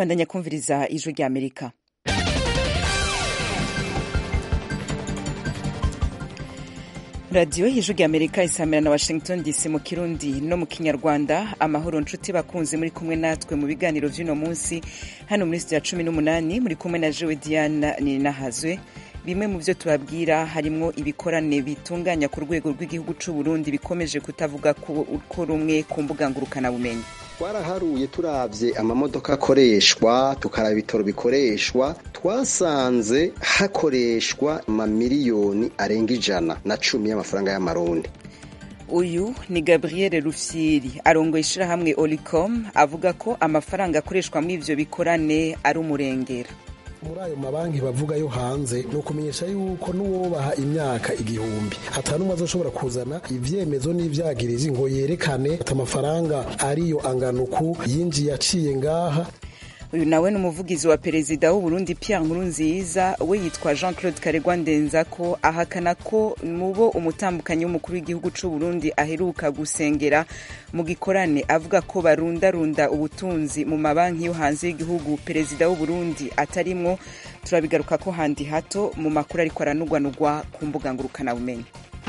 bandanya kumviriza ijwi rya amerika radiyo y'ijwi rya amerika isamira na washington dc mu kirundi no mu kinyarwanda amahoro nshuti bakunze muri kumwe natwe mu biganiro vy'uno munsi hano muri studio ya cumi n'umunani muri kumwe na jewe diana ninahazwe bimwe mu byo tubabwira harimwo ibikorane bitunganya ku rwego rw'igihugu c'u Burundi bikomeje kutavuga ko rumwe ku mbuga ngurukanabumenyi twaraharuye turavye amamodoka akoreshwa tukaraba ibitoro bikoreshwa twasanze hakoreshwa amamiliyoni arenga ijana na cumi y'amafaranga y'amarundi uyu ni gabriel rufyiri arongoye ishirahamwe olicom avuga ko amafaranga akoreshwa muri ivyo bikorane ari umurengera muri ayo mabanki bavuga yo hanze ni ukumenyesha yuko n'uwobaha imyaka igihumbi ata n'umwe azoshobora kuzana ivyemezo n'ivyagirizi ngo yerekane ati amafaranga ariyo anganuku yinjiye aciye ngaha uyu nawe ni umuvugizi wa perezida w'uburundi pierre nkurunziza we yitwa jean claude karegwa ndenzako ahakana ko mubo umutambukanyi w'umukuru w'igihugu c'uburundi aheruka gusengera mu gikorane avuga ko barundarunda ubutunzi mu mabanki yo hanze y'igihugu perezida w'uburundi atarimwo turabigaruka ko handi hato mu makuru ariko aranugwanugwa ku mbuga ngurukanabumenyi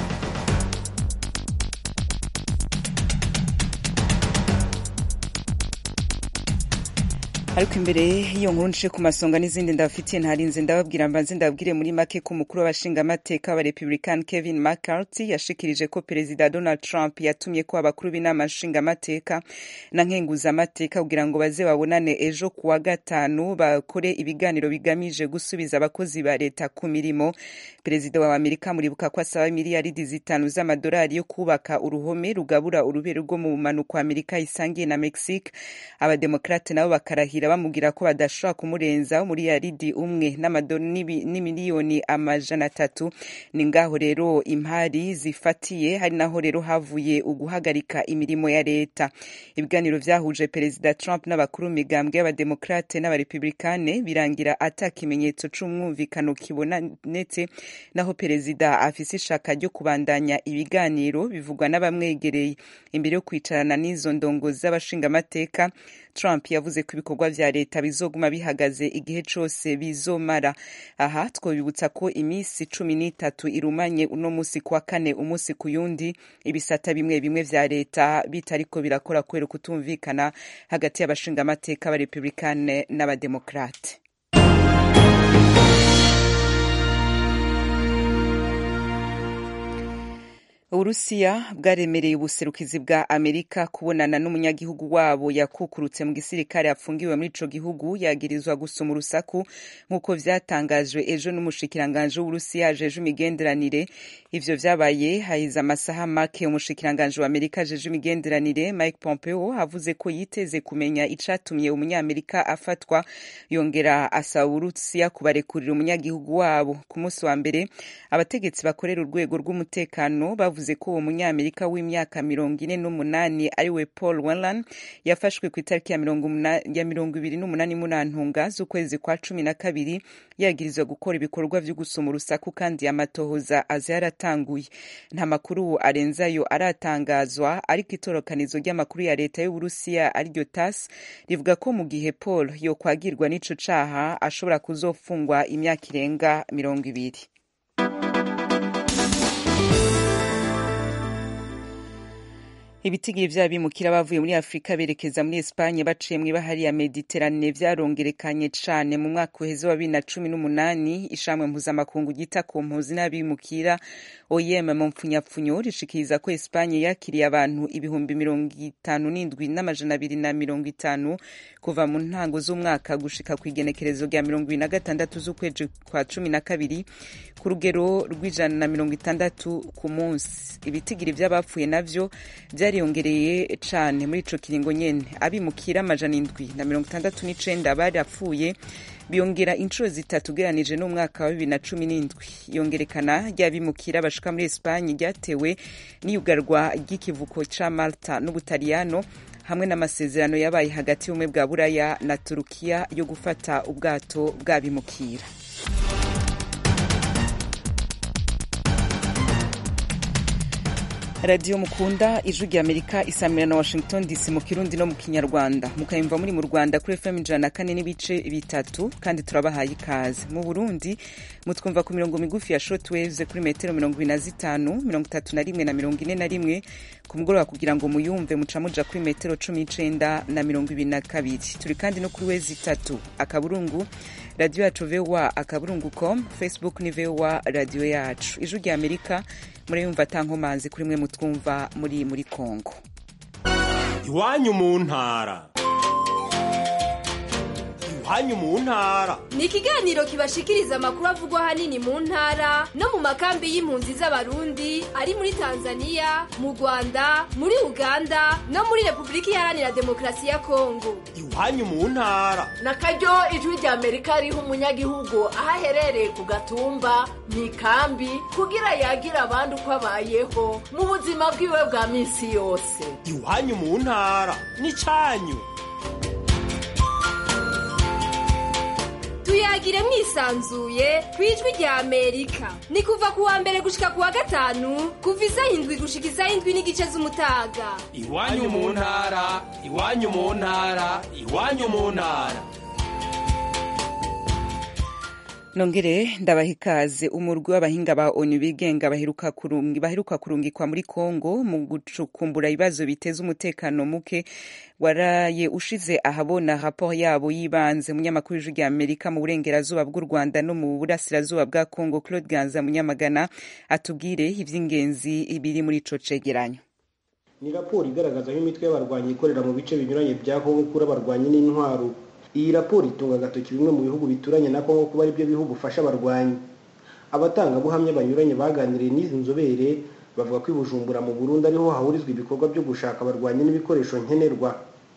ariko imbere y'iyo nkuru nce ku masonga n'izindi ndabafitiye ntarinze ndababwira mbanze ndababwire muri make ko umukuru w'abashingamateka wa republican kevin mccarthy yashikirije ko perezida donald trump yatumye ko abakuru b'inama nshingamateka na nkenguzamateka kugira ngo baze babonane ejo ku wa gatanu bakore ibiganiro bigamije gusubiza abakozi ba leta ku mirimo perezida wa amerika muribuka ko asaba miliyaridi zitanu z'amadolari yo kubaka uruhome rugabura urubere rwo mu bumanuko amerika isangiye na mexique abademokrate nabo bakarahira bamubwira ko badashobora kumurenza muri yaridi umwe n'imiliyoni amajana atatu ni ngaho rero impari zifatiye hari naho rero havuye uguhagarika imirimo ya leta ibiganiro vyahuje perezida trump n'abakuru migambwe y'abademokrate n'abarepublikane birangira ata kimenyetso c'umwumvikano kibonetse naho perezida afise ishaka ryo kubandanya ibiganiro bivugwa n'abamwegereye imbere yo kwicarana n'izo ndongozi z'abashingamateka trump yavuze ko ibikorwa vya leta bizoguma bihagaze igihe cose bizomara aha twobibutsa ko iminsi cumi n'itatu irumanye uno musi kwa kane umunsi ku yundi ibisata bimwe bimwe vya leta bitariko birakora kubera kutumvikana hagati y'abashingamateka abarepublikane n'abademokrate uburusiya bwaremereye ubuserukizi bwa amerika kubonana n'umunyagihugu wabo yakukurutse mu gisirikare afungiwe muri ico gihugu yagirizwa gusoma urusaku nk'uko vyatangajwe ejo n'umushikiranganje w'uburusiya ajeje imigenderanire ivyo vyabaye hahize amasaha make umushikiranganje wa amerika ajeje imigenderanire mike pompeo avuze ko yiteze kumenya icatumye umunyamerika afatwa yongera asaba uburusiya kubarekurira umunyagihugu wabo ku munsi wa mbere abategetsi bakorera urwego rw'umutekano bavuze bavuze ko uwo munyamerika w'imyaka mirongo ine n'umunani ariwe paul wellan yafashwe ku itariki ya mirongo ibiri n'umunani munantunga z'ukwezi kwa cumi na kabiri yagirizwa gukora ibikorwa vyo gusoma urusaku kandi amatohoza aza yaratanguye nta makuru arenzayo aratangazwa ariko itorokanizo ry'amakuru ya leta y'uburusiya ariryo tas rivuga ko mu gihe paul yokwagirwa n'ico caha ashobora kuzofungwa imyaka irenga mirongo ibiri ibitigiri vy'abimukira bavuye muri afurika berekeza muri espanye baciye mw'ibahari ya mediterane vyarongerekanye cane mu mwaka uheze wa bibiri na cumi n'umunani ishamwe mpuzamakungu ryita ku mpuzi n'abimukira oem mu mpfunyapfunyo rishikiriza ko espanye yakiriye abantu ibihumbi mirongo itanu n'indwi n'amajana abiri na mirongo itanu kuva mu ntango z'umwaka gushika ku igenekerezo rya mirongo ibiri na gatandatu z'ukwezi kwa cumi na kabiri ku rugero rw'ijana na mirongo itandatu ku munsi ibitigiri vy'abapfuye navyo vyariyongereye cane muri ico kiringo nyene abimukira amajana indwi na mirongo itandatu n'icenda barapfuye biyongera inshuro zitatu ugereranije n'umwaka wa bibiri na cumi n'indwi iyongerekana ry'abimukira bashika muri esipanye ryatewe n'iyugarwa ry'ikivuko ca malta n'ubutaliyano hamwe n'amasezerano yabaye hagati y'ubumwe bwa buraya na turukiya yo gufata ubwato bw'abimukira radiyo mukunda ijwi rya amerika isamira na washington dc mu kirundi no mu kinyarwanda mukayumva muri mu rwanda kuri fm ijana na kane n'ibice bitatu kandi turabahaye ikaze mu burundi mutwumva ku mirongo migufi ya shortwaves kuri metero mirongo ibiri na zitanu mirongo itatu na rimwe na mirongo ine na rimwe ku mugoroba kugira ngo muyumve muca muja kuri metero cumi n'icenda na mirongo ibiri na kabiri turi kandi no kuri wezi itatu akaburungu radiyo yacu voa akaburungu com facebook ni voa radiyo yacu ijwi rya amerika murayumva atankomanzi kuri mwe mutwumva muri muri kongo iwanyu mu ntara iwanyu mu ntara ni ikiganiro kibashikiriza amakuru avugwa ahanini mu ntara no mu makambi y'impunzi z'abarundi ari muri tanzania mu rwanda muri uganda no muri repubulika iharanira demokarasi ya kongo iwanyu mu ntara na karyo ijwi rya amerika riha umunyagihugu aho aherereye ku gatumba mu ikambi kugira yagira abandi uko abayeho mu buzima bwiwe bwa minsi yose iwanyu mu ntara ni cyanyu tuyagire mwisanzuye ku ijwi rya amerika ni kuva ku wa mbere gushika ku wa gatanu kuva isaha indwi gushika isaha indwi n'igice z'umutaga iwanyu mu ntara iwanyu mu ntara iwanyu mu ntara nongere ndabaha ikaze umurwi w'abahinga ba onu bigenga baheruka kurungi baheruka kurungikwa muri kongo mu gucukumbura ibibazo biteza umutekano muke waraye ushize ahabona raporo yabo yibanze munyamakuru w'ijwi rya amerika mu burengerazuba bw'u rwanda no mu burasirazuba bwa kongo claude ganza munyamagana atubwire iby'ingenzi biri muri ico cegeranyo ni raporo igaragaza aho imitwe y'abarwanyi ikorera mu bice binyuranye bya kongo kuri abarwanyi n'intwaro iyi raporo itunga agatoki bimwe mu bihugu bituranye na kongo kuba aribyo bihugu ufasha abarwanyi abatangabuhamya banyuranye baganiriye n'izi nzobere bavuga ko i bujumbura mu burundi ariho hahurizwa ibikorwa byo gushaka abarwanyi n'ibikoresho nkenerwa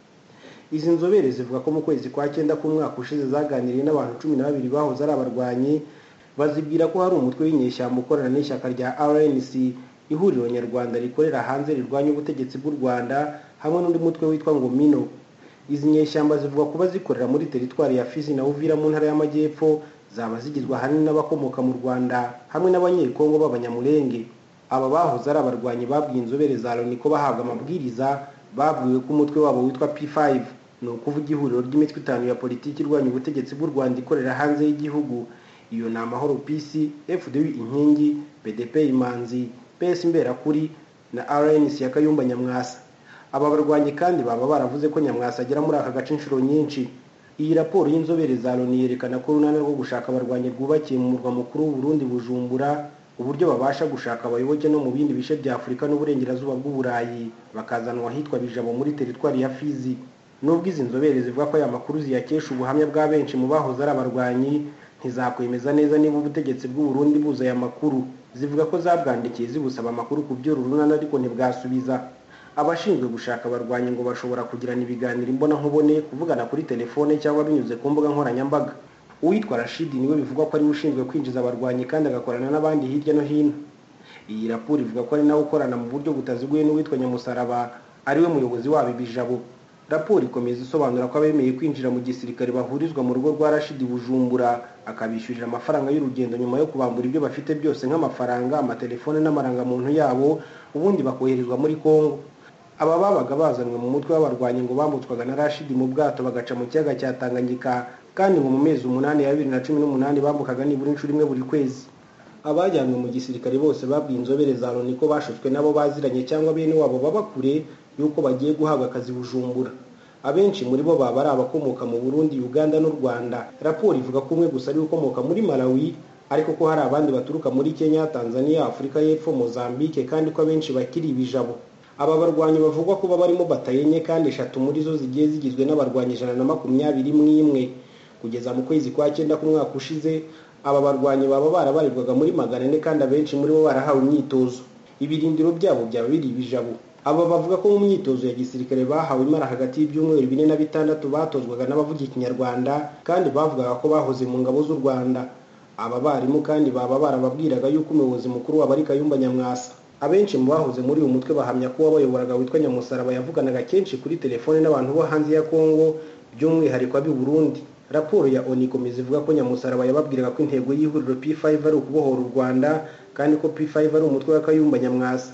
izi nzobere zivuga ko mu kwezi kwa cyenda k'umwaka ushize zaganiriye n'abantu cumi na babiri bahoze ari abarwanyi bazibwira ko hari umutwe w'inyeshyamba ukorana n'ishyaka rya rnc ihuriro nyarwanda rikorera hanze rirwanya ubutegetsi bw'u rwanda hamwe n'undi mutwe witwa ngo mino izi nyeshyamba zivuga kuba zikorera muri teritwari ya fizi na uvira mu ntara y'amajyepfo zaba zigizwe ahanini n'abakomoka mu rwanda hamwe n'abanyekongo b'abanyamurenge aba bahoze ari abarwanyi babwiye inzobere za loni ko bahabwa amabwiriza babwiwe ko umutwe wabo witwa p5 ni ukuvuga ihuriro ry'imitwe itanu ya politiki irwanya ubutegetsi bw'u rwanda ikorera hanze y'igihugu iyo ni amahoro pc fdw inkingi pdp imanzi ps imberakuri na rnc ya kayumba nyamwasa aba barwanyi kandi baba baravuze ko nyamwasa agera muri aka gace inshuro nyinshi iyi raporo y'inzobere za loni yerekana ko urunani rwo gushaka abarwanyi rwubakiye mu murwa mukuru w'uburundi bujumbura uburyo babasha gushaka abayoboke no mu bindi bice bya afurika n'uburengerazuba bw'uburayi bakazanwa ahitwa bijabo muri teritwari ya fizi nubwo izi nzobere zivuga ko aya makuru ziyakesha ubuhamya bwa benshi mu bahoze ari abarwanyi ntizakwemeza neza niba ubutegetsi bw'uburundi buza aya makuru zivuga ko zabwandikiye zibusaba amakuru ku by'uru runani ariko ntibwasubiza abashinzwe gushaka abarwanyi ngo bashobora kugirana ibiganiro imbonankubone kuvugana kuri telefone cyangwa binyuze ku mbuga nkoranyambaga uwitwa rashidi niwe bivugwa ko ariwe ushinzwe kwinjiza abarwanyi kandi agakorana n'abandi hirya no hino iyi raporo ivuga ko ari nawe ukorana mu buryo butaziguye n'uwitwa nyamusaraba ariwe muyobozi wabo ibijabo raporo ikomeza isobanura ko abemeye kwinjira mu gisirikare bahurizwa mu rugo rwa rashidi bujumbura akabishyurira amafaranga y'urugendo nyuma yo kubambura ibyo bafite byose nk'amafaranga amatelefone n'amarangamuntu yabo ubundi bakoherezwa muri kongo aba babaga bazanwe mu mutwe w'abarwanyi ngo bambutswaga na rashidi mu bwato bagaca mu kiyaga cya tanganyika kandi ngo mu mezi umunani ya bibiri na cumi n'umunani bambukaga nibura inshuro imwe buri kwezi abajyanywe mu gisirikare bose babwiye inzobere za loni ko bashutswe nabo baziranye cyangwa bene wabo baba kure y'uko bagiye guhabwa akazi bujumbura abenshi muri bo baba ari abakomoka mu burundi uganda n'u rwanda raporo ivuga ko umwe gusa ari ukomoka muri malawi ariko ko hari abandi baturuka muri kenya tanzania afurika y'epfo mozambique kandi ko abenshi bakiri ibijabo aba barwanyi bavugwa kuba barimo batayenye kandi eshatu muri zo zigiye zigizwe n'abarwanyi ijana na makumyabiri n'imwe kugeza mu kwezi kwa cyenda k'umwaka ushize aba barwanyi baba barabarirwaga muri magana ane kandi abenshi muri bo barahawe imyitozo ibirindiro byabo byaba biri ibijabo aba bavuga ko mu myitozo ya gisirikare bahawe imara hagati y'ibyumweru bine na bitandatu batozwaga n'abavuga ikinyarwanda kandi bavugaga ko bahoze mu ngabo z'u rwanda aba barimu kandi baba barababwiraga yuko umuyobozi mukuru wabo ari kayumba nyamwasa abenshi mu bahoze muri uyu mutwe bahamya ko uwabayoboraga witwa nyamusaraba yavuganaga kenshi kuri telefone n'abantu bo hanze ya kongo by'umwihariko ab'i burundi raporo ya oni ikomeza ivuga ko nyamusaraba yababwiraga ko intego y'ihuriro p5 ari ukubohora u rwanda kandi ko p5 ari umutwe wa kayumba nyamwasa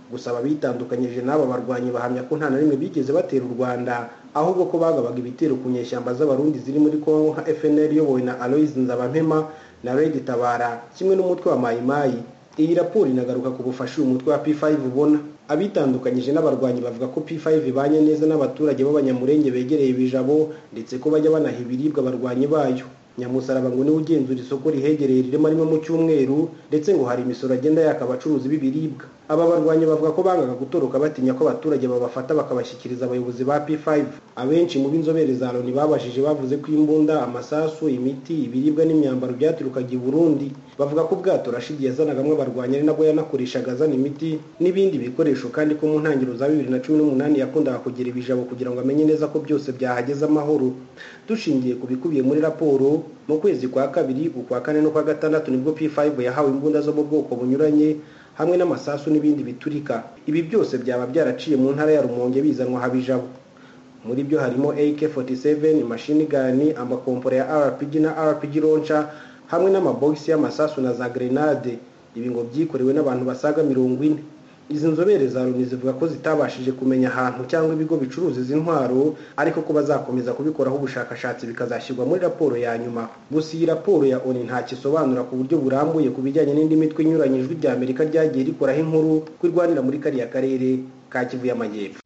gusa ababitandukanyije n'aba barwanyi bahamya ko nta na rimwe bigeze batera u rwanda ahubwo ko bagabaga ibitero ku nyeshyamba z'abarundi ziri muri kongo nka fnl iyobowe na aloise nzabampema na redi tabara kimwe n'umutwe wa mayimayi iyi raporo inagaruka ku bufasha uyu mutwe wa p5 ubona abitandukanyije n'abarwanyi bavuga ko p5 ibanye neza n'abaturage b'abanyamurenge begereye ibijabo ndetse ko bajya banaha ibiribwa abarwanyi bayo nyamusaraba ngo niwe ugenzura isoko rihegereye rirema rimwe mu cyumweru ndetse ngo hari imisoro agenda yaka abacuruzi b'ibiribwa aba barwanyi bavuga ko bangaga gutoroka batinya ko abaturage babafata bakabashyikiriza abayobozi ba p5 abenshi mu b'inzobere za loni babashije bavuze ko imbunda amasasu imiti ibiribwa n'imyambaro byaturukaga i burundi bavuga ko ubwato rashidi yazanagamo abarwanyi ari nabwo yanakoreshaga azana imiti n'ibindi bikoresho kandi ko mu ntangiriro za bibiri na cumi n'umunani yakundaga kugira ibijabo kugira ngo amenye neza ko byose byahageze amahoro dushingiye ku bikubiye muri raporo mu kwezi kwa kabiri ukwa kane no kwa gatandatu nibwo p5 yahawe imbunda zo mu bwoko bunyuranye hamwe n'amasasu n'ibindi biturika ibi byose byaba byaraciye mu ntara ya rumonge bizanwa habijabo muri byo harimo ak47 machine gun amakompora ya rpg na rpg launcher hamwe n'amabogisi y'amasasu na za grenade ibi ngo byikorewe n'abantu basaga mirongo ine izi nzobere za loni zivuga ko zitabashije kumenya ahantu cyangwa ibigo bicuruza izi ntwaro ariko ko bazakomeza kubikoraho ubushakashatsi bikazashyirwa muri raporo ya nyuma gusa iyi raporo ya oni ntacyo isobanura ku buryo burambuye ku bijyanye n'indi mitwe inyuranye ijwi rya amerika ryagiye rikoraho inkuru ko irwanira muri kariya karere ka kivu y'amajyepfo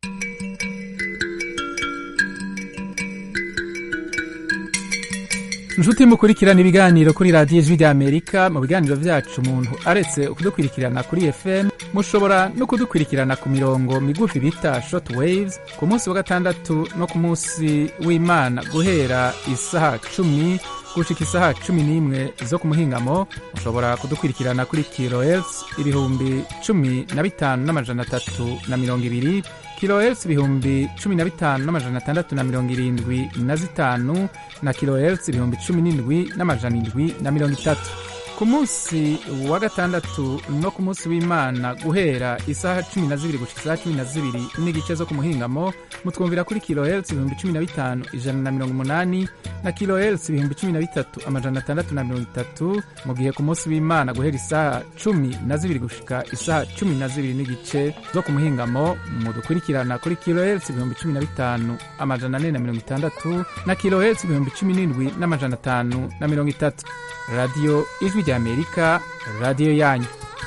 inshuti mukurikirana ibiganiro kuri radiyo ijwi ry'amerika mu biganiro byacu umuntu aretse kudukurikirana kuri fm mushobora no kudukurikirana ku mirongo migufi bita short waves ku munsi wa gatandatu no ku munsi w'imana guhera isaha cumi gushika isaha cumi n'imwe zo ku muhingamo mushobora kudukurikirana kuri kilohertz ibihumbi cumi na bitanu n'amajana atatu na mirongo ibiri kilohertz ibihumbi cumi na bitanu n'amajana atandatu na mirongo irindwi na zitanu na kilohertz ibihumbi cumi n'indwi n'amajana indwi na mirongo itatu ku munsi wa gatandatu no ku munsi w'imana guhera isaha cumi na zibiri gushika isaha cumi na zibiri n'igice zo ku muhingamo mutwumvira kuri kilohertz ibihumbi cumi na bitanu ijana na mirongo umunani na kilohertz ibihumbi cumi na bitatu amajana atandatu na mirongo itatu mu gihe ku munsi w'imana guhera isaha cumi na zibiri gushika isaha cumi na zibiri n'igice zo ku muhingamo mudukurikirana kuri kilohertz ibihumbi cumi na bitanu amajana ane na mirongo itandatu na kilohertz ibihumbi cumi n'indwi n'amajana atanu na mirongo itatu radiyo ijwi ry'amerika radiyo yanyu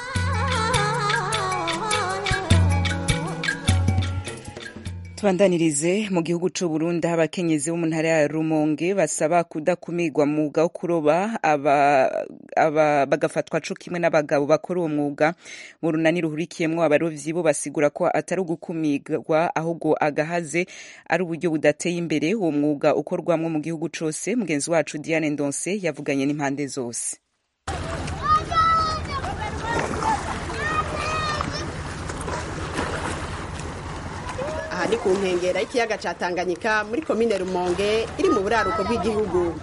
tubandanirize mu gihugu c'u Burundi aho abakenyezi bo mu ntara ya Rumonge basaba kudakumirwa mu mwuga wo kuroba aba, aba, bagafatwa co kimwe n'abagabo bakora uwo mwuga mu runani ruhurikiyemwo abarovyi bo basigura ko atari ugukumirwa ahubwo agahaze ari uburyo budateye imbere uwo mwuga ukorwamwo mu gihugu cose mugenzi wacu Diane Ndonse yavuganye n'impande zose aha ni ku nkengera y'ikiyaga ca Tanganyika muri komine Rumonge iri mu buraruko bw'igihugu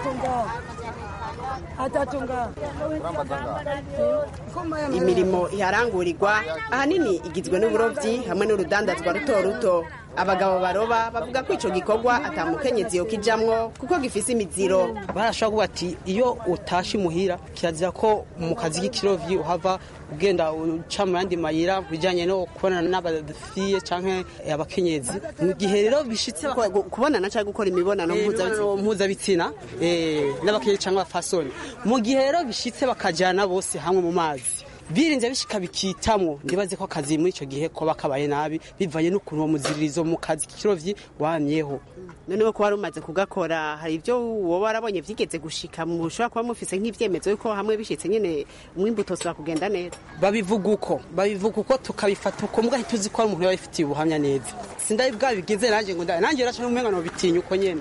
imirimo iharangurirwa ahanini igizwe n'uburovyi hamwe n'urudandazwa ruto ruto abagabo baroba bavuga ko ico gikorwa atamukenyezi yo kijamwo kuko gifise imiziro barashobora kuvuga ati iyo utashe imuhira kirazira ko mu kazi k'ikirovyi uhava ugenda uca mu yandi mayira bijanye no kubonana n'abafiye canke abakenyezi mu gihe rero bishitse kubonana cyangwa gukora imibonano mpuzabitsina n'abakenyezi canke abafasoni mu gihe rero bishitse bakajana bose hamwe mu mazi birinze bishika bikitamwo ndibaze ko akazi muri ico gihe koba kabaye nabi bivanye n'ukuntu uwo muziririzo mu kazi k'ikirovyi wamyeho noneho kuba rumaze kugakora hari ibyo wowe warabonye vyigeze gushika mushobora kuba mufise nk'ivyemezo yuko hamwe bishitse nyene umwimbu utosubira kugenda neza babivuga uko babivuga uko tukabifata uko mbwa ntituzi ko ari umuntu yabifitiye ubuhamya neza sindari bwabigize nanje ngo nanje raca n'umenga no bitinya uko nyene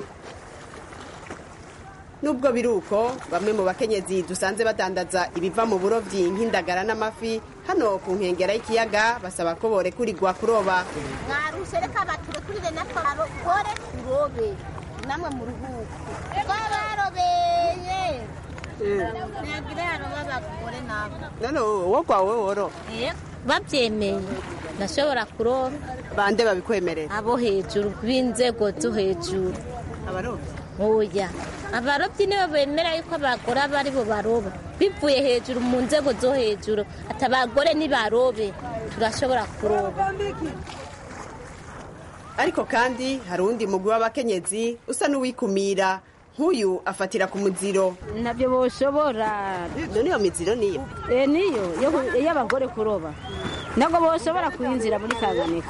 nubwo biri uko bamwe mu bakenyezi dusanze badandaza ibiva mu burovyi nk'indagara n'amafi hano ku nkengera y'ikiyaga basaba ko borekurirwa kuroba mwarushe reka baturekurire natwe barokore turobe namwe mu ruhuko twabarobeye ntagire yaroba abagore nabo none wowe kwawe woro babyemeye ndashobora kuroba bande babikwemerera abo hejuru b'inzego zo hejuru abarobyi oya abarobyi nibo bemera yuko abagore aba ari bo baroba bivuye hejuru mu nzego zo hejuru ati abagore nibarobe turashobora kuroba ariko kandi hari uwundi mugwi w'abakenyezi usa n'uwikumira nk'uyu afatira ku muziro ntabyo boshobora none iyo miziro niyo Eh, niyo yo- y'abagore kuroba ntabwo boshobora kuyinjira muri tanganyika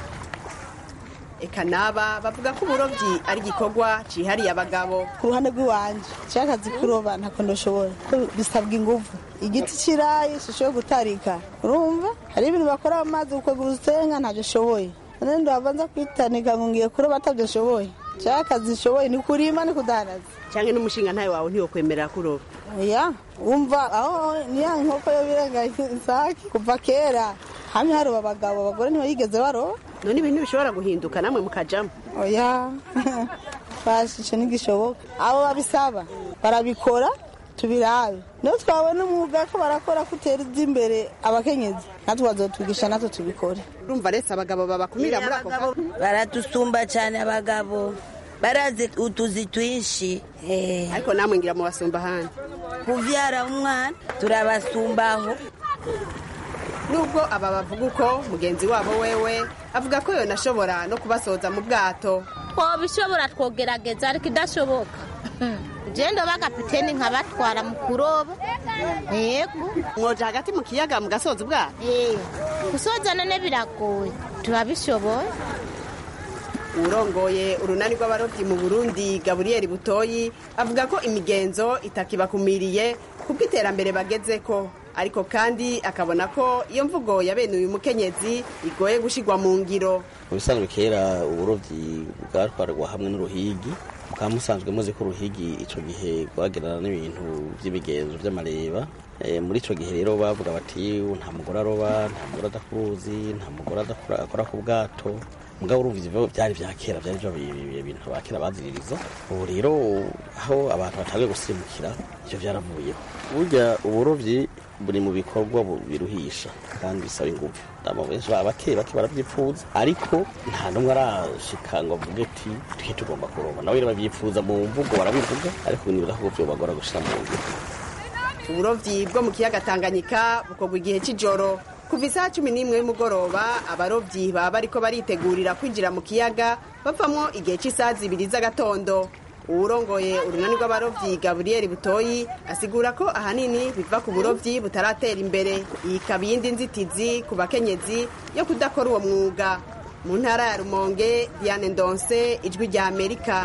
eka naba bavuga ko uburobyi ari igikorwa cihariye abagabo ku ruhande rw'iwanje nshaka akazi kuroba ntako ndashobora ko bisabwa ingufu igiti kirayi sishoboye gutarika urumva hari ibintu bakora mu mazi gukwegura urusenga ntabyo ashoboye none ndabanza kwitanika ngo ngiye kuroba atabyo ashoboye nshaka akazi nshoboye ni kurima ni kudandaza cyangwa n'umushinga ntawe wawe ntiwokwemerera kuroba oya wumva aho niya nkoko yo birengaye isake kuva kera hamwe haroba abagabo abagore ntibayigeze baroba none ibintu bishobora guhinduka namwe mukajamo oya bashishe ntigishoboka abo babisaba barabikora tubirabe niyo twabona umwuga ko barakora ko utera imbere abakenyezi natwe bazotwigisha natwe tubikore urumva rese abagabo babakumira muri ako kazi baradusumba cyane abagabo barazi utuzi twinshi ariko namwe ngira mu basumba ahandi kuvyara umwana turabasumbaho nubwo aba bavuga uko mugenzi wabo wewe avuga ko yonashobora no kubasoza mu bwato twobishobora twogerageza ariko idashoboka genda bagapiteni nkabatwara mu kuroba yego mwoja hagati mu kiyaga mugasoza ubwato gusoza none biragoye turabishoboye urongoye urunani rw'abarobyi mu burundi gaburiyeri butoyi avuga ko imigenzo itakibakumiriye kuko iterambere bageze ko ariko kandi akabona ko iyo mvugo ya bene uyu mukenyezi igoye gushigwa mu ngiro mu bisanzwe kera uburobyi bwatwarwa hamwe n'uruhigi mukaba musanzwe muzi ko uruhigi icyo gihe rwagerana n'ibintu by'imigenzo by'amareba Eh, muri icyo gihe rero bavuga bati nta mugore aroba nta mugore adakuruzi nta mugore adakora akora ku bwato mugabo urumva ivyo byari vya kera byari byo ibintu ba kera baziririza ubu rero aho abantu batangiye gusimukira ivyo byaravuyeho burya uburovyi buri mu bikorwa bu- biruhisha kandi bisaba ingufu abo benshi baba bake bake baravyipfuza ariko nta n'umwe arashika ngo avuge ati twe tugomba kuroba nawe rero bavyipfuza mu mvugo barabivuga ariko nibuza ko vyobagora gushira mu ngiro uburovyi bwo mu kiyaga tanganyika bukorwa igihe c'ijoro kuva isaha cumi n'imwe y'umugoroba abarovyi baba bariko baritegurira kwinjira mu kiyaga bavamwo igihe c'isaha zibiri z'agatondo uwurongoye urunani rw'abarovyi gaburiyeri butoyi asigura ko ahanini biva ku burovyi butaratera imbere iyi ikaba iyindi nzitizi ku bakenyezi yo kudakora uwo mwuga mu ntara ya rumonge diane ndonse ijwi rya amerika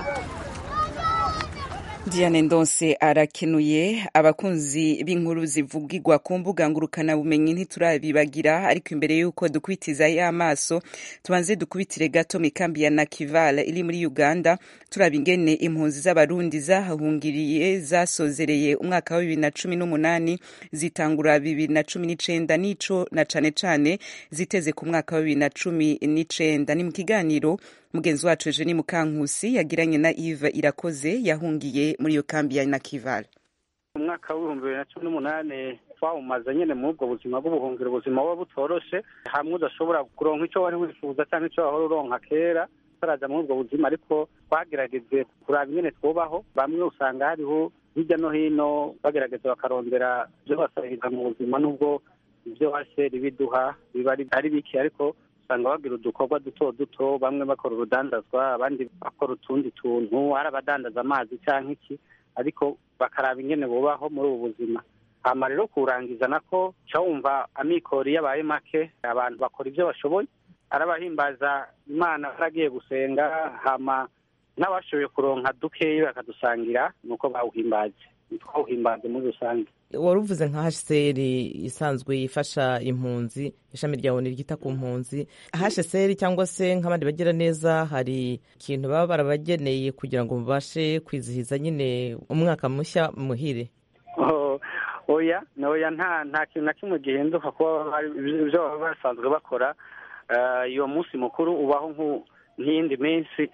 Diane Ndonse arakenuye abakunzi b'inkuru zivugirwa ku mbuga ngurukana bumenyi ntiturabibagira ariko imbere y'uko dukwitiza y'amaso tubanze dukubitire gato mikambi ya Nakivala iri muri Uganda turaba ingene impunzi z'abarundi zahahungiriye zasozereye umwaka wa bibiri na cumi n'umunani zitangura bibiri na cumi n'icenda n'ico na cane cane ziteze ku mwaka wa bibiri na cumi n'icenda ni mu kiganiro mugenzi wacu Eugenie Mukankusi yagiranye na Yves Irakoze yahungiye muri iyo kambi ya Nakivale umwaka w'ibihumbi bibiri na cumi n'umunani twawumaze nyine muri ubwo buzima bw'ubuhungiro ubuzima buba butoroshe hamwe udashobora kuronka icyo wari wifuza cyangwa icyo wahora uronka kera utaraja muri ubwo buzima ariko twagerageje kuraba ingene twubaho bamwe usanga hariho hirya no hino bagerageza bakarondera ibyo basabiriza mu buzima n'ubwo ibyo hasheri biduha biba ari- ari bike ariko usanga bagira udukorwa duto duto bamwe bakora urudandazwa abandi bakora utundi tuntu hari abadandaza amazi cyangwa iki ariko bakaraba ingene bubaho muri ubu buzima hama rero kurangiza nako ca wumva amikoro iyo abaye make abantu bakora ibyo bashoboye arabahimbaza imana baragiye gusenga hama n'abashoboye kuronka dukeyi bakadusangira nuko bawuhimbaje twawuhimbaje muri rusange wari uvuze nka hsr isanzwe ifasha impunzi ishami rya oni ryita ku mpunzi hsr cyangwa se nk'abandi bagira neza hari ikintu baba barabageneye kugira ngo mubashe kwizihiza nyine umwaka mushya muhire Oh, oya oya nta nta kintu na kimwe gihinduka kuba bari- ibyo baba basanzwe bakora Eh, iyo munsi mukuru ubaho nk'u- nk'iyindi minsi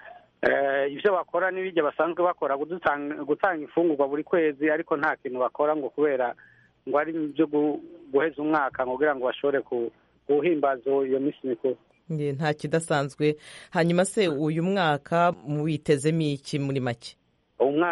Eh, ibyo bakora n'ibijya basanzwe bakora gudutanga- gutanga imfungurwa buri kwezi ariko nta kintu bakora ngo kubera ngo ari ibyo gu- guheza umwaka ngo kugira ngo bashobore ku- guhimbaza iyo minsi mikuru Nge, nta kidasanzwe hanyuma se uyu mwaka muwitezemo iki muri make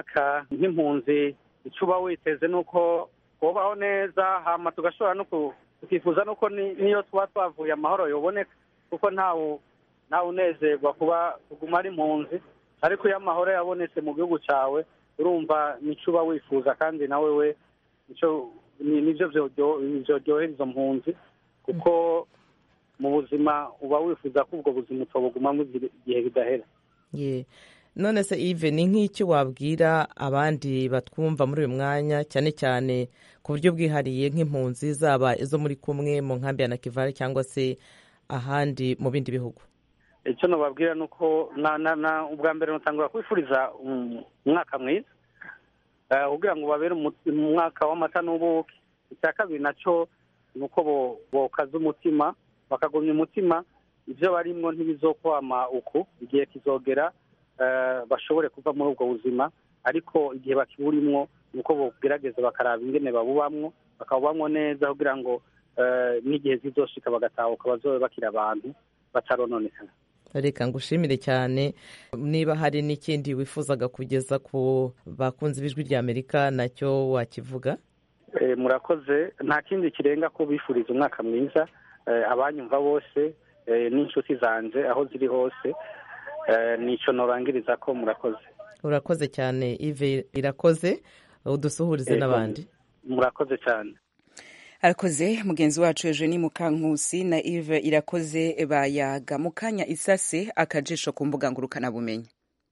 umwaka nk'impunzi icyo uba witeze ni uko kubaho neza hama tugashobora no ku- tukifuza nuko ni- niyo tuba twavuye amahoro yoboneka kuko ntawe ntawe unezerwa kuba kuguma ari impunzi ariko iyo amahoro yabonetse mu gihugu cyawe urumva nicyo uba wifuza kandi nawe we nicyo ni- nivyo vyoryo- vyoryohera izo mpunzi kuko mu buzima uba wifuza ko ubwo buzima utobugumamo igihe bidahera ye none se ive ni nk'iki wabwira abandi batwumva muri uyu mwanya cyane cyane ku buryo bwihariye nk'impunzi zaba izo muri kumwe mu nkambi ya nakivale cyangwa se ahandi mu bindi bihugu icyo nababwira ni uko na na na ubwa mbere nutangura kwifuriza um, umwaka mwiza Eh, kugira ngo babere umu- umwaka w'amata n'ubuki icya kabiri nacyo ni uko bo- bokaza umutima bakagumya umutima ibyo barimwo ntibizokwama uku igihe kizogera eh, bashobore kuva muri ubwo buzima ariko igihe bakiburimwo ni uko bogerageza bakaraba ingene babubamwo bakabubamwo neza kugira ngo eh, n'igihe zizoshika bagatahuka bazobe bakiri abantu batarononekana reka ngushimire cyane niba hari n'ikindi wifuzaga kugeza ku bakunzi b'ijwi rya amerika nacyo wakivuga Eh, murakoze nta kindi kirenga ko bifuriza umwaka mwiza eh, abanyumva bose eh, n'inshuti zanje aho ziri hose eh, nico norangiriza ko murakoze urakoze cyane ive irakoze udusuhurize Yego. n'abandi murakoze cyane arakoze mugenzi wacu eugenie mukankusi na ive irakoze bayaga mu kanya isase akajisho ku mbuga ngurukanabumenyi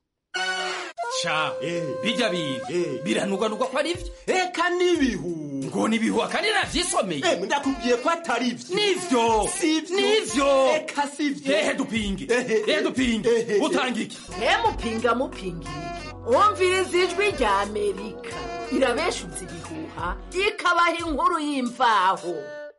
ca bijya biga biranugwanugwa ko ari byo eka n'ibihu ngo n'ibihu akandi navyisomeye ndakubwiye ko atari byo nivyo nivyo eka sivyo ehe dupinge ehe dupinge utanga iki mupinga mupinga wumviriza ijwi rya amerika irabeshutse ibihuha ikabaha inkuru y'imvaho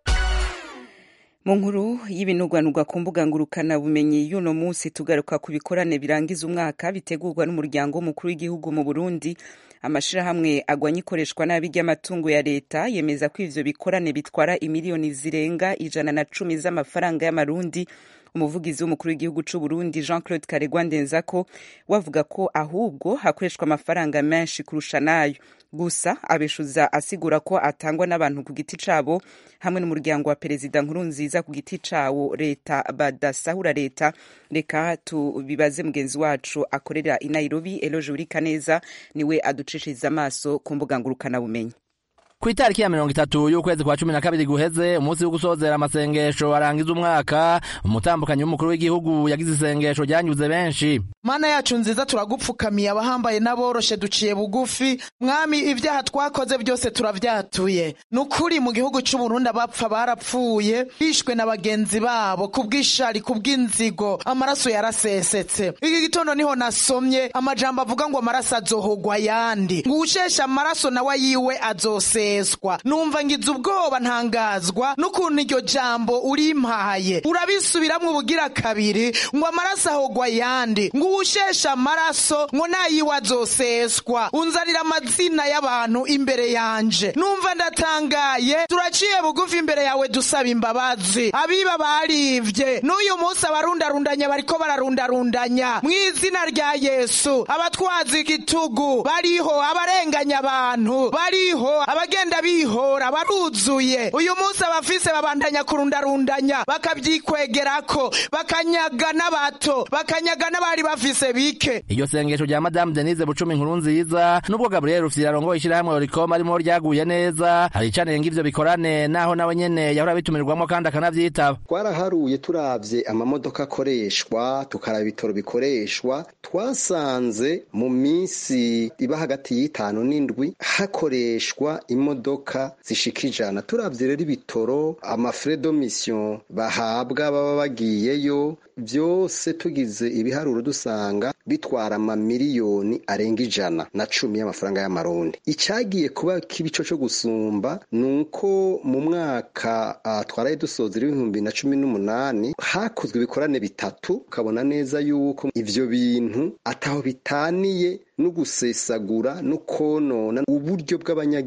mu nkuru y'ibinugwanugwa ku mbuga ngurukanabumenyi y'uno munsi tugaruka ku bikorane birangiza umwaka bitegurwa n'umuryango w'umukuru w'igihugu mu burundi amashirahamwe agwanya ikoreshwa nabi ry'amatungo ya leta yemeza ko ivyo bikorane bitwara imiliyoni zirenga ijana na cumi z'amafaranga y'amarundi umuvugizi w'umukuru w'igihugu c'u Burundi Jean Claude Karegwa Ndenzako wavuga ko ahubwo hakoreshwa amafaranga menshi kurusha nayo gusa abeshuza asigura ko atangwa n'abantu ku giti cabo hamwe n'umuryango wa perezida nkuru nziza ku giti cawo leta badasahura leta reka tubibaze mugenzi wacu akorera i Nairobi Eloge Urikaneza niwe aducishiriza amaso ku mbuga ngurukanabumenyi ku itariki ya mirongo itatu y'ukwezi kwa cumi na kabiri guheze umunsi wo gusozera amasengesho arangiza umwaka umutambukanyi w'umukuru w'igihugu yagize isengesho ryanyuze benshi mana yacu nziza turagupfukamiye abahambaye n'aboroshe duciye bugufi mwami ibyaha twakoze byose turavyatuye ni ukuri mu gihugu c'uburundi abapfa barapfuye bishwe na bagenzi babo kubw'ishari kubw'inzigo amaraso yarasesetse iki gitondo niho nasomye amajambo avuga ngo amaraso azohogwa ayandi ngo uwushesha amaraso nawe yiwe azoseswa numva ngize ubwoba ntangazwa n'ukuntu iryo jambo urimpaye urabisubiramwo ubugira kabiri ngo amaraso ahogwa ayandi ngo uwushesha amaraso ngo nayiwe azoseswa unzanira amazina y'abantu imbere yanje numva ndatangaye turaciye bugufi imbere yawe dusaba imbabazi abiba barivye n'uyu munsi abarundarundanya bariko bararundarundanya mu izina rya yesu abatwaza igitugu bariho abarenganya abantu bariho abagenda bihora baruzuye uyu munsi abafise babandanya kurundarundanya bakavyikwegerako bakanyaga n'abato bakanyaga n'abari bafise bike iryo sengesho rya madamu denise bucumi inkuru nziza n'ubwo gabriel rufyiri arongoye ishyirahamwe oricom arimo ryaguye neza hari icanenga ivyo bikorane naho nawe nyene yahora bitumirwamo kandi akanavyitaba twaraharuye turavye amamodoka akoreshwa tukaraba ibitoro bikoreshwa twasanze mu minsi iba hagati y'itanu n'indwi hakoreshwa imodoka zishika ijana turavye rero ibitoro amafre de mission bahabwa baba bagiyeyo byose tugize ibiharuro dusanga bitwara amamiliyoni arenga ijana na cumi y'amafaranga y'amarundi icyagiye kuba kibico cyo gusumba ni uko mu mwaka uh, twaraye dusozera ibihumbi na cumi n'umunani hakozwe ibikorane bitatu ukabona neza yuko ivyo bintu ataho bitaniye no gusesagura no konona uburyo bw'abanyagihugu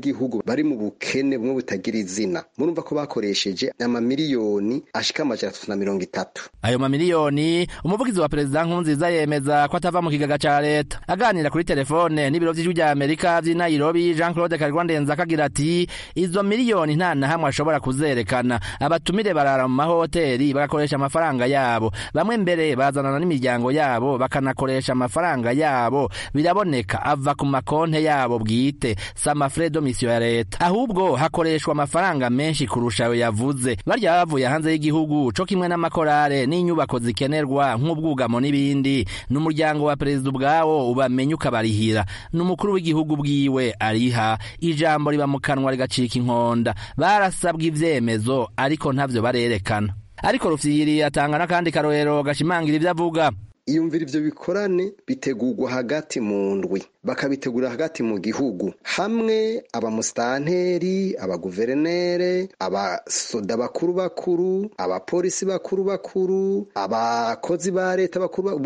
bari mu bukene bumwe butagira izina murumva ko bakoresheje amamiliyoni ashika amajana atatu na mirongo itatu ayo mamiliyoni umuvugizi wa perezida nkurunziza yemeza ko atava mu kigaga ca leta aganira kuri telefone n'ibiro vy'ijwi rya amerika vy'i nairobi jean claude karirwa ndenza akagira ati izo miliyoni nta na hamwe ashobora kuzerekana abatumire barara mu mahoteli bagakoresha amafaranga yabo bamwe mbere bazanana n'imiryango yabo bakanakoresha amafaranga yabo biraboneka ava ku makonte yabo bwite si amafredo misiyo ya leta ahubwo hakoreshwa amafaranga menshi kurusha ayo yavuze barya bavuye hanze y'igihugu co kimwe n'amakorale n'inyubako zikenerwa nk'ubwugamo n'ibindi n'umuryango wa perezida ubwawo ubamenya ukabarihira n'umukuru w'igihugu bwiwe ariha ijambo riba mu kanwa rigacika inkonda barasabwa ivyemezo ariko ntavyo barerekana ariko rufyiri atanga n'akandi karorero gashimangira ivyo avuga iyumvira ivyo bikorane bitegurwa hagati mu ndwi bakabitegura hagati mu gihugu hamwe abamusitanteri abaguverinere abasoda bakuru bakuru abapolisi bakuru bakuru abakozi ba leta bakuru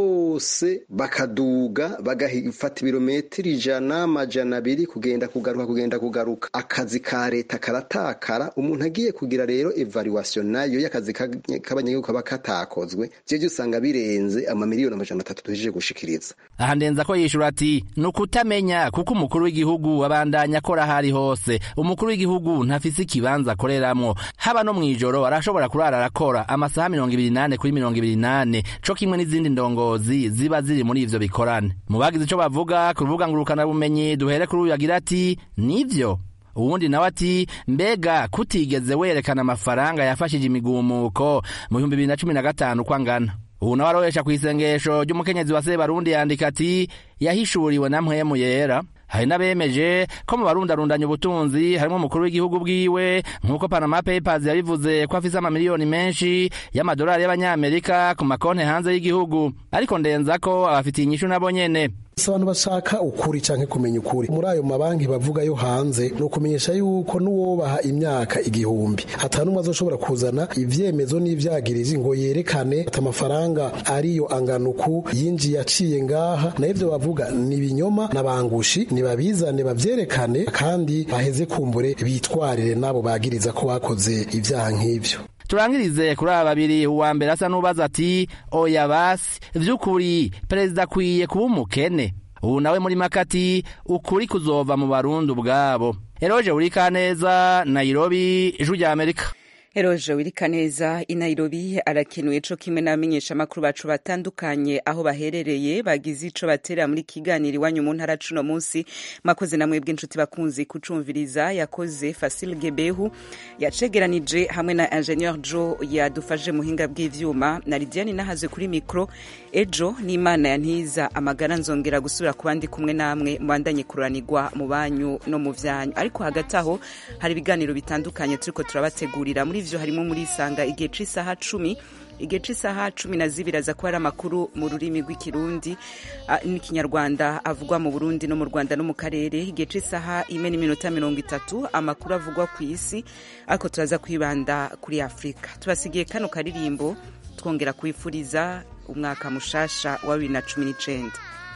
bose bakaduga bagafata ibirometero ijana amajana abiri kugenda kugaruka kugenda kugaruka akazi ka leta karatakara umuntu agiye kugira rero evaluation nayo y'akazi k'abanyagihugu kaba katakozwe vyo usanga birenze amamiliyoni amajana atatu duhejeje gushikiriza aha ndenza ko yishura ati ni ukutamenya kuko umukuru w'igihugu abandanya akora ahari hose umukuru w'igihugu ntafise ikibanza akoreramwo haba no mw'ijoro arashobora kurara arakora amasaha mirongo ibiri nane kuri mirongo ibiri nane co kimwe n'izindi ndongozi ziba ziri muri ivyo bikorane mu bagize ico bavuga ku rubuga ngurukanabumenyi duhere kuri uyu agira ati nivyo uwundi nawe ati mbega kutigeze werekana amafaranga yafashije imigumuko mu bihumbi bibiri na cumi na gatanu uko angana ubu nawe aroresha kw'isengesho ry'umukenyezi wa sebarundi yandika ati yahishuriwe na mpwemu yera hari n'abemeje ko mu barundarundanya ubutunzi harimo umukuru w'igihugu bwiwe nk'uko panama papers yabivuze ko afise amamiliyoni menshi y'amadolari y'abanyamerika ku makonti hanze y'igihugu ariko ndenza ko abafitiye inyishu nabo nyene si abantu bashaka ukuri canke kumenya ukuri muri ayo mabanki bavuga yo hanze ni ukumenyesha yuko n'uwobaha imyaka igihumbi ata n'umwe azoshobora kuzana ivyemezo n'ivyagirizi ngo yerekane ati amafaranga ariyo anganuku yinjiye aciye ngaha na ivyo bavuga ni ibinyoma n'abangushi nibabizane bavyerekane kandi baheze kumbure bitwarire n'abo bagiriza ko bakoze ivyaha nk'ivyo turangirize kuri aba babiri uwa mbere asa n'ubaza ati oya basi vy'ukuri perezida akwiye kuba umukene ubu nawe muri makati ukuri kuzova mu barundi ubwabo eroje urikaneza nairobi ijwi rya amerika Eroje Wirikaneza i Nairobi arakenuye co kimwe n'abamenyesha makuru bacu batandukanye aho baherereye bagize ico batera muri kiganiro iwanyu mu ntara cuno munsi makoze namwe bw'inshuti bakunzi kucumviriza yakoze Fasil Gebehu yacegeranije hamwe na Ingenieur Joe yadufashe muhinga bw'ivyuma na Lidiane nahaze kuri micro ejo n'Imana yantiza amagara nzongera gusubira ku bandi kumwe namwe mubandanye kuranirwa mu banyu no mu vyanyu ariko hagati aho hari ibiganiro bitandukanye turiko turabategurira muri vyo harimo muri isanga igihe c'isaha cumi igihe c'isaha cumi na zibiri aza kuba ari amakuru mu rurimi rw'ikirundi n'ikinyarwanda avugwa mu burundi no mu rwanda no mu karere igihe c'isaha ime n'iminota mirongo itatu amakuru avugwa ku isi ariko turaza kwibanda kuri afurika tubasigiye kano karirimbo twongera kwifuriza umwaka mushasha wa bibiri na cumi n'icenda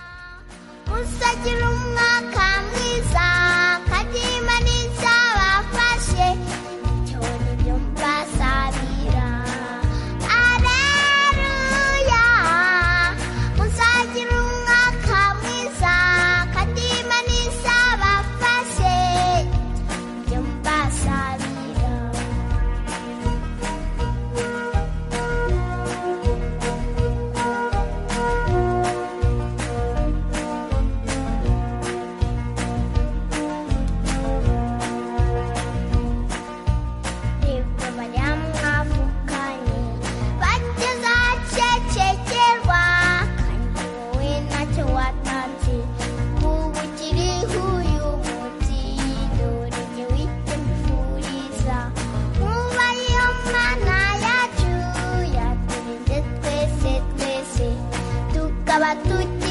usagira umwaka mwiza kadima n'iza bafashe cyone ibyo mbasabira areruya usagira umwaka mwiza kadima n'iza bafashe ibyo mbasabira banyamwavukanye bageze ahacecekerwa kandi wowe ntacyo watanze kuba ukiriho uyu munsi dore jye wite mbifuriza nkuba iyo mana yacu yaturinze twese twese tukaba tuti